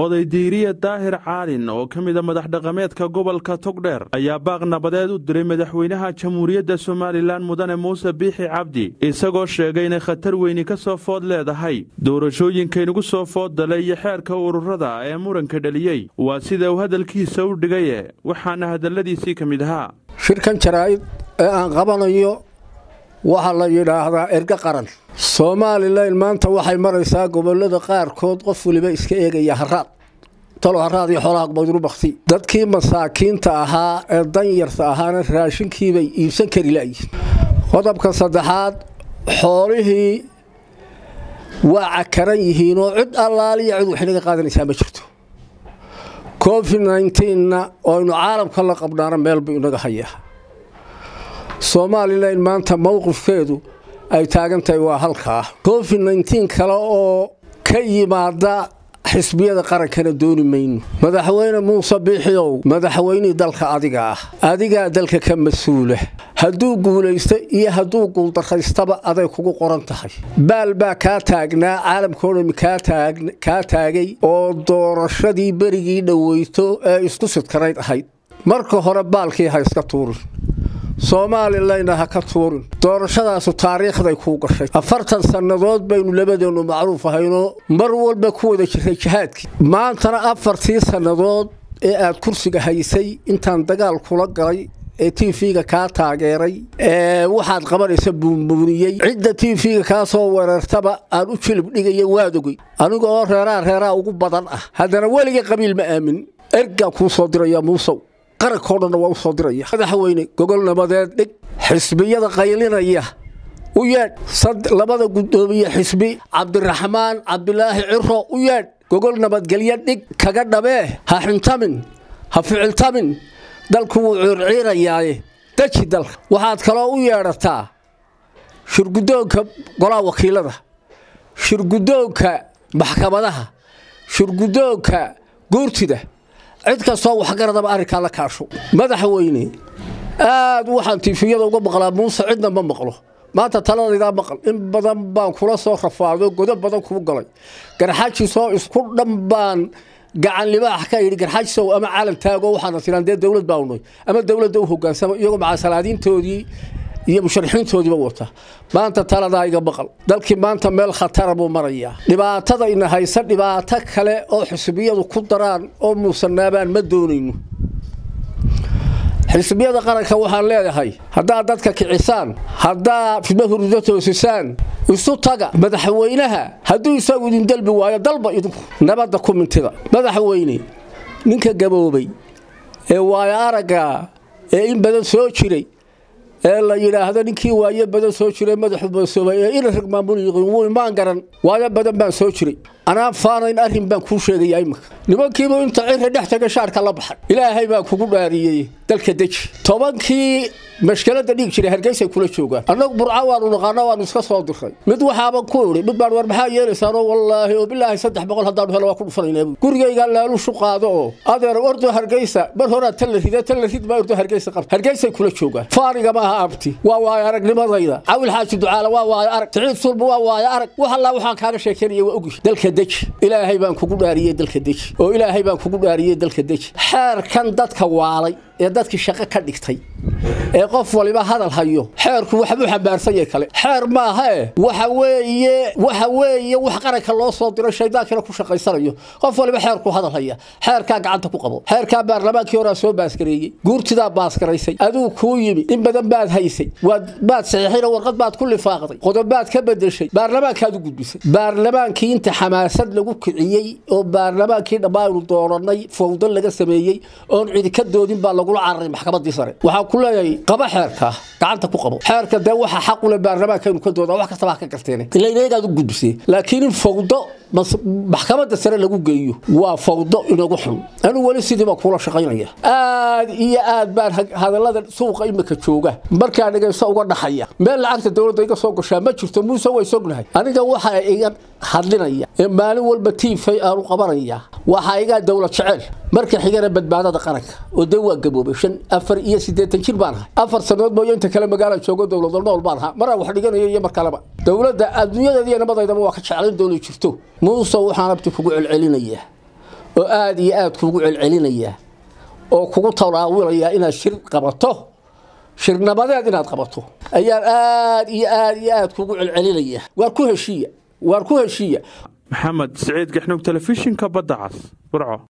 oday diiriye daahir caalin oo ka mida madax dhaqameedka gobolka togdheer ayaa baaq nabadeed u diray madaxweynaha jamhuuriyadda somalilan mudane muuse biixi cabdi isagoo sheegay inay khatar weyni ka soo food leedahay doorashooyinkaynugu soo food dalay iyo xeerka ururada ee muranka dhaliyey waa sida uu hadalkiisa u dhigaye waxaana hadalladiisii ka mid ahaa shirkan jaraa'id ee aan qabanayo waxaa la yidhaahdaa erga qaran somalilan maanta waxay maraysaa gobolada qaarkood qof weliba iska eegaya haraad talo haraad iyo xoolaha badru bakti dadkii masaakiinta ahaa ee danyarta ahaana raashinkiibay iibsan kari la'yihin qodobka saddexaad xoolihii waa cakaran yihiin oo cid allaaliya cid waxinaga qaadanaysaa ma jirto covid nnteenna oynu caalamka la qabnaana meel buu inaga hayaa somalilan maanta mowqifkeedu ay taagan tahay waa halkaa covid nteen kale oo ka yimaada xisbiyada qarankana dooni mayno madaxweyne muuse biixiow madaxweynihii dalka adiga ah adigaa dalka ka mas-uula hadduu guulaysto iyo hadduu guuldaraystaba aday kugu qoran tahay baal baa kaa taagnaa caalamkao dhami kaa taagay oo doorashadii berigii dhoweyto ee isku sidkanayd ahayd marka hore baalkii ha iska tuurin soomalilayna ha ka tuurin doorashadaasu taariikhday kuu gashay afartan sannadood baynu labadeennu macruuf ahaynoo mar walba ku wada jiray jihaadkii maantana afartii sannadood ee aad kursiga haysay intaan dagaal kula galay ee t v-ga kaa taageeray ee waxaad qabanaysa buunbuuniyey cidda t v-ga kaa soo weerartaba aan u jilib dhigaya waad ogey aniga oo reeraa reeraa ugu badan ah haddana weliga qabiil ma aamin ergaan kuu soo diraya muusow qarankao dhanna waa u soo diraya madaxweyne gogol nabadeed dhig xisbiyada qaylinaya u yeedh labada guddoomiye xisbi cabdiraxmaan cabdilaahi ciro u yeedh gogol nabadgelyo dhig kaga dhabee ha xintamin ha ficiltamin dalku wuu ciirciirayaaye deji dalka waxaad kaloo u yeedhataa shirgudoonka golaha wakiilada shirgudoonka maxkamadaha shirgudoonka guurtida cid kastoo waxgaradaba arrinkaa la kaasho madaxweyne aad waxaan tiifiyada uga maqlaa muuse cidna ma maqlo maanta taladaydaa maqal in badan baan kula soo rafaado godo badan kuu galay garxajiisoo isku dhan baan gacan libaax ka yidhi garxajisow ama calan taago waxaana tiraan dee dowlad baa unay ama dowladda u hogaansama iyagoo macasalaadiintoodii iyo musharaxiintoodiiba wata maanta taladaa iga maqal dalkii maanta meel khatara buu marayaa dhibaatada ina haysa dhibaato kale oo xisbiyadu ku daraan oo muusanaabaan ma doonayno xisbiyada qaranka waxaan leedahay haddaad dadka kicisaan haddaad fidma hurdo toosisaan isu taga madaxweynaha hadduu isagu idin dalbi waayo dalba idinku nabadda ku mintida madaxweyne ninka gaboobay ee waayo aragga ee in badan soo jiray ee la yidhaahdo ninkii waayo badan soo jiray madaxu boosoobay ee ina rag maamul yiqiin wuu imaan garan waayo badan baan soo jiray anaan faanayn arrin baan kuu sheegaya imika nimankiibu inta cira dhex taga shaarka la baxay ilaahay baa kugu dhaariyey dalka deji tobankii mashkalada dhiig jiray hargeysay kula joogaan annagu burca waanu naqaano waanu iska soo diray mid waxaaban ku idhi mid baan war maxaa yeelaysaanoo wallaahi oo bilaahi saddex boqol haddaanu helo waa ku dhufanayna gurigaygaa laalushu qaado oo adeer ordo hargeysa mar horaa tan la rida tan la rid baa ordo hargeysa qabta hargeysay kula joogaan faaniga maaha abti waa waayo aragnimadayda cawil xaaji ducaala waa waayo arag siciid sulba waa waayo arag wax allaa waxaan kaaga sheekeynaya waa ogi dalka deji ilaahay baan kugu dhaariyey dalka deji oo ilaahay baan kugu dhaariyey dalka deji xeerkan dadka waalay ee dadkii shaqo ka dhigtay ee qof waliba hadal hayo xeerku waxbuu xambaarsan yahay kale xeer maahae waxa weeye waxa weeye wax qaranka loo soo diro shaydaankina ku shaqaysanayo qof waliba xeerku hadal haya xeerkaa gacanta ku qabo xeerkaa baarlamaankii horaa soo baaskareeyey guurtidaa baaskaraysay aduu kuu yimi in badan baad haysay waad baad saxiixin oo warqad baad ku lifaaqday qodobaad ka bedeshay baarlamaankaad u gudbisay baarlamaankii inta xamaasad lagu kiciyey oo baarlamaankii dhammaaynu dooranay fawdo laga sameeyey oon cidi ka doodin baa lagula cararay maxkamadii sare waxaa ku leeyahay qaba xeerka gacanta ku qabo xeerka dee waxa xaq u leh baarlamaankaynu ka doodaa wax kastaba ha ka garteen ilayn eegaad u gudbisee laakiin in fawdo maxkamadda sare lagu geeyo waa fawdo inagu xun anuu weli sidii baa kuula shaqaynaya aad iyo aad baan hadallada suuqa imika jooga markaa dhegayso uga dhaxaya meel lacagta dowladda iga soo gashaa ma jirto muuse way sognahay aniga waxa iga hadlinaya ee maalin walba tiifay aanu qabanaya waxaa igaa dowlad jecel marka xigana badbaadada qaranka oo dee waa gaboobay shan afar iyo siddeetan jir baan ahay afar sannadood mooyo inta kale magaala joogo dowlad nool baan ahaa maraa wax dhiganaya iyo mar kaleba dowladda adduunyadeeda iyo nabadaydaba waa ka jeclayn doonay jirto muuse waxaan abti kugu celcelinayaa oo aada iyo aada kuugu celcelinaya oo kugu tanaawilaya inaad shir qabato shir nabadeed inaad qabato ayaan aada iyo aada iyo aada kuugu celcelinaya waar ku heshiiya waar ku heshiiya maxamed siciid gaxnug telefishinka badda cas burco